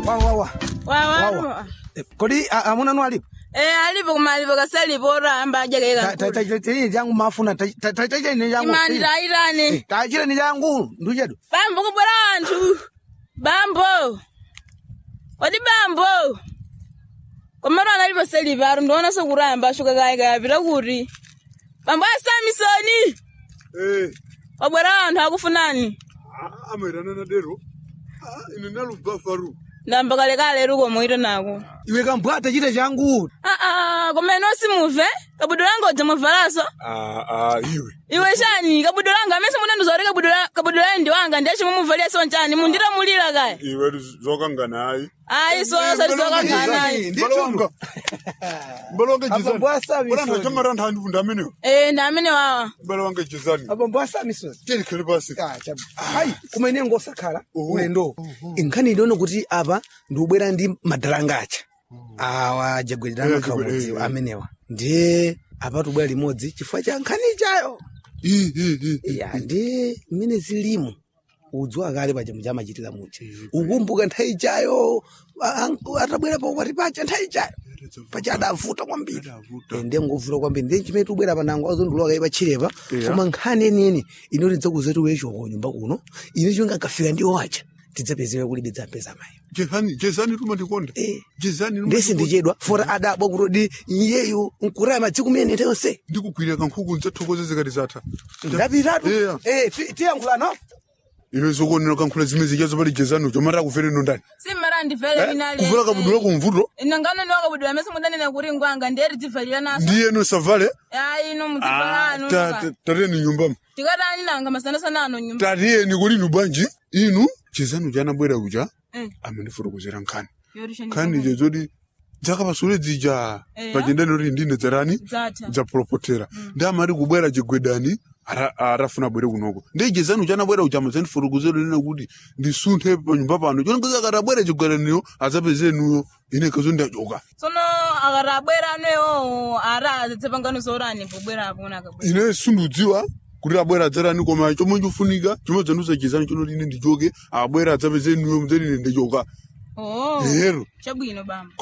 wawa wawa Eh, kodi a- amuna nu alipo eh alipo koma alipo kasalipo oramba ajakaika tachini changu mafuna tachini changu imani taitani tachini changu nduchedu bambo kubwera anthu bambo odi bambo komero analipo selipo ari ndiona sokuramba ashuka kaika yapita kuti bambo asamisoni Eh, wabwera anthu akufunani ah, amairana na dero Ah, ine nalubva faru ndamba kalekale rukomoita nako iwe kambwa tachita changu aa koma ino simuve kabudo langa udza muvalaso Ah, ah, iwe iwe chani kabudo langa amese munandizoti kabudo layi ndi wanga ndiye chimumuvalia so chani munditamulira kaya iwe zokangana ayi ayi sosalizokanganayi mbalo wanga mbalo wanga Abambo asami jizani soni. chamara nthandivu ndamenewo eh ndi amene wawa mbalo wanga jizani abambo asamisozi telikhale pasi hayi kumene ngosakhala Uhu. ulendo inkhani iliona kuti apa ndiubwera ndi madalanga acha awa jagwedera Eh, makhala jagwedera, umodzi eh, eh. amenewa ndiye apa tubwera limodzi chifukwa cha nkhani ichayo Ih, ih, ih. ya ndiye mmene zilimu udziwa kale paja muchamachitira muti ukumbuka nthawi ichayo a- a- atabwera pakwati pacha nthawi ichayo pacha adavuta kwambiri Adavuta. Eh, ndiye ngovuta kwambiri ndiye chimene tubwera panango azondilowa kai pachirepa Yeah. koma nkhani yeniyeni ino tidzakuzetu wecho ko nyumba kuno ine chonga kafika ndiwo wacha tidzapezewe kulibe dzapeza mayi jezani jezani tuma ndikonda Eh. jezani tuma ndesi ndikonda. ndichedwa fora adabwa kutodi iyeyu nkuraya madziku mene yonse ndikugwira kankhuku ndzathokoze zikati zatha ndapitatu Yeah. Eh, ti- tiyankhulano iwe zokuonera kankhula zimene zichazo pali jezani ucho mara kufere nondani simmara ndivele inali kuvula kabudula kumvuto ino nganoni wakabudula amese mudanena kuti ngwanga ndiye tidzivalira naso ndiyeno savale ayi ino mudzivala anu tateni nyumbamo tikatani nanga masanasana ano nyumba tatiyeni kuli inu banji inu chizanu chanabwera ucha Eh, amandifotokozera nkhani yorisha nkhani ije zoti dzakapasule dzija Eya. pachendani kuti ndine dzarani dzatha dzapulopotera ndi amati kubwera chigwedani ara- arafuna abwere kunoko ndi chizanu chanabwera ucha amadzandifotokozera nena kuti ndisunthe panyumba pano chonekeza akati abwera chigwedaniyo adzapezenuyo ine kazo ndachoka tsono akati abwera anewo ara adzitsepangano zorani pobwera apo kuna akabwera ine sundudziwa kuti abwera adzarani koma chomwe chofunika chomwe dzanduza chizanu chonoti ine ndichoke abwera adzapezenuyo mdzati ine ndichoka oh ero chabwino bamba